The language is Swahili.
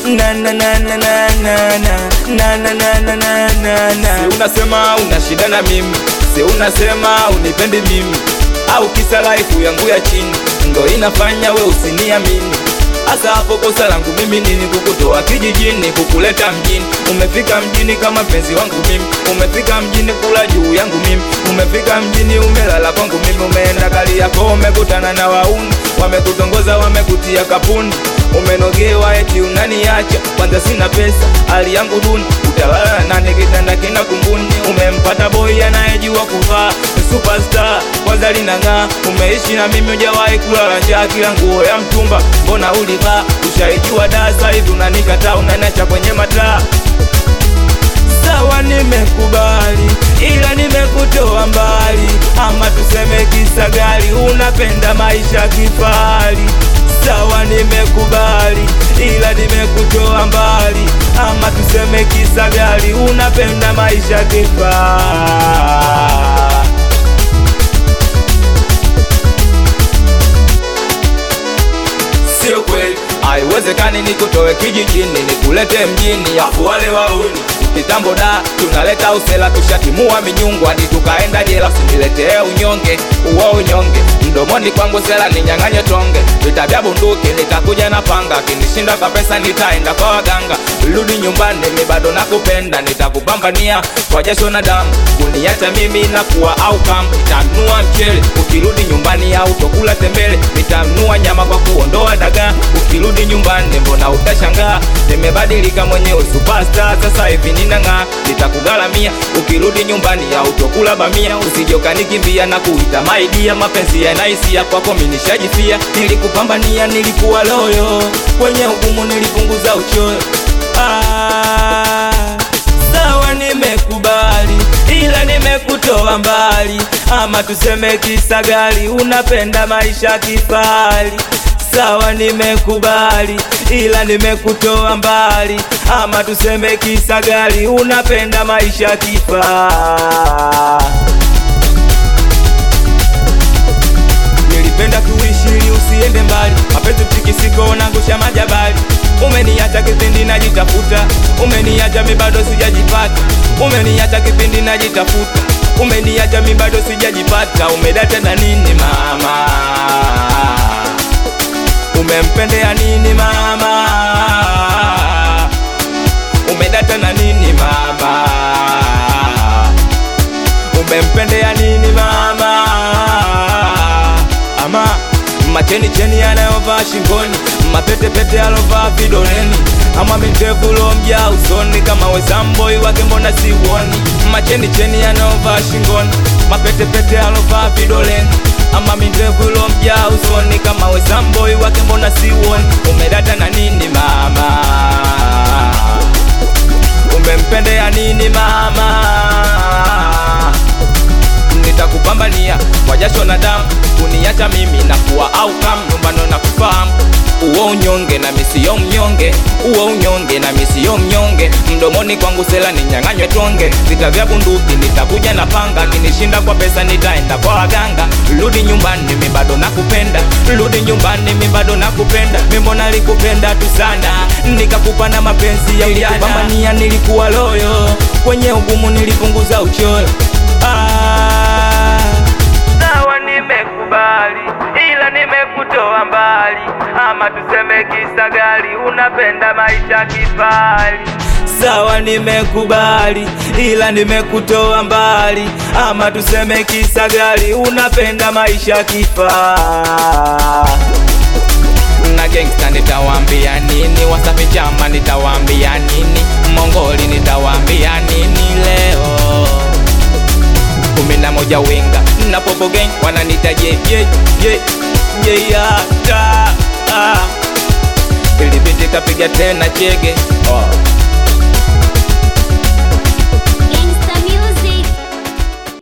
na na na na na na na na na na na na na na Si unasema una shida na mimi, si unasema unipendi mimi, au kisa life yangu ya chini ndo inafanya we usiniamini. Hasa hapo kosa langu mimi nini? Kukutoa kijijini kukuleta mjini. Umefika mjini kama mpenzi wangu mimi, umefika mjini kula juu yangu mimi, umefika mjini umelala kwangu mimi, umeenda kali yako umekutana na wauni, wamekutongoza wamekutia kapuni, umenogewa eti unaniacha, kwanza sina pesa, hali yangu duni, utalala nani? Kitanda kina kunguni, umempata boy anayejua kuvaa superstar, kwanza linang'aa, umeishi na mimi hujawahi kulala njaa, kila nguo ya mtumba mbona ulivaa, ushaijua dasa hivi unanikataa, unaniacha kwenye mataa Sawa, nimekubali ila nimekutoa mbali, ama tuseme kisa gari, unapenda maisha kifahari. Sawa, nimekubali ila nimekutoa mbali, ama tuseme kisa gari, unapenda maisha kifahari. Sio kweli, haiwezekani nikutoe kijijini nikulete mjini, afu wale wauni kitambo da tunaleta usela, tushatimua minyungu hadi tukaenda jela. Usiniletee unyonge uo unyonge, mdomoni kwangu sela ninyang'anye tonge, vita vya bunduki nitakuja na panga, kinishinda kwa pesa nitaenda kwa waganga. Rudi nyumbani, mi bado nakupenda, nitakupambania kwa jasho na damu, kuniacha mimi nakuwa au kam, nitanunua mchele ukirudi nyumbani, au tokula tembele, nitanunua nyama kwa kuondoa dagaa. Ukirudi nyumbani, mbona utashangaa, nimebadilika mwenyewe, superstar sasa hivi ninang'aa, nitakugharamia ukirudi nyumbani, au tokula bamia, usije ukanikimbia na kuita maidia. Mapenzi yanaisia kwako, mimi nishajifia, nilikupambania, nilikuwa loyo, kwenye ugumu nilipunguza uchoyo. Ah, sawa, nimekubali ila nimekutoa mbali, ama tuseme kisa gari, unapenda maisha kifahari. Sawa, nimekubali ila nimekutoa mbali, ama tuseme kisa gari, unapenda maisha kifahari. Nilipenda kuishi ili usiende mbali, mapenzi mtikisiko nangusha majabali. Umeniacha kipindi najitafuta, umeniacha mi bado sijajipata, umeniacha kipindi najitafuta, umeniacha mi bado sijajipata. Umedata na nini mama? Umempendea nini mama? Umedata na nini mama? Umempendea nini mama? Ama macheni cheni anayovaa shingoni, mapete pete alovaa vidoleni, ama mindevu lomja usoni, kama wezamboi wake mbona siuoni? Macheni cheni anayovaa shingoni, mapete pete alovaa vidoleni, ama mindevu lomja usoni, kama wezamboi wake mbona siuoni? Umedata na nini mama? Umempendea nini mama? nitakupambania kwa jasho na damu, kuniacha mimi na kuwa au kam nyumbano na kufahamu uo unyonge na misiyo mnyonge, uo unyonge na misiyo mnyonge. Mdomoni kwangu sela ninyang'anywe tonge, vita vya bunduki nitakuja na panga, kinishinda kwa pesa nitaenda kwa waganga. Rudi nyumbani, mimi bado nakupenda, rudi nyumbani, mimi bado nakupenda. Mimi mbona nilikupenda tu sana, nikakupa na mapenzi ya ujana, nilikupambania, nilikuwa loyo, kwenye ugumu nilipunguza uchoyo. Ah, sawa, nimekubali ila nimekutoa mbali, ama tuseme kisa gari, unapenda maisha kifahari. Sawa, nimekubali ila nimekutoa mbali, ama tuseme kisa gari, unapenda maisha kifahari na gangsta nitawambia nini? Wasafi chama nitawambia nini? Mongoli nitawambia nini leo? kumi na moja winga na popo gang wananita je je je je ya ta ah. Ili binti kapiga tena chege oh.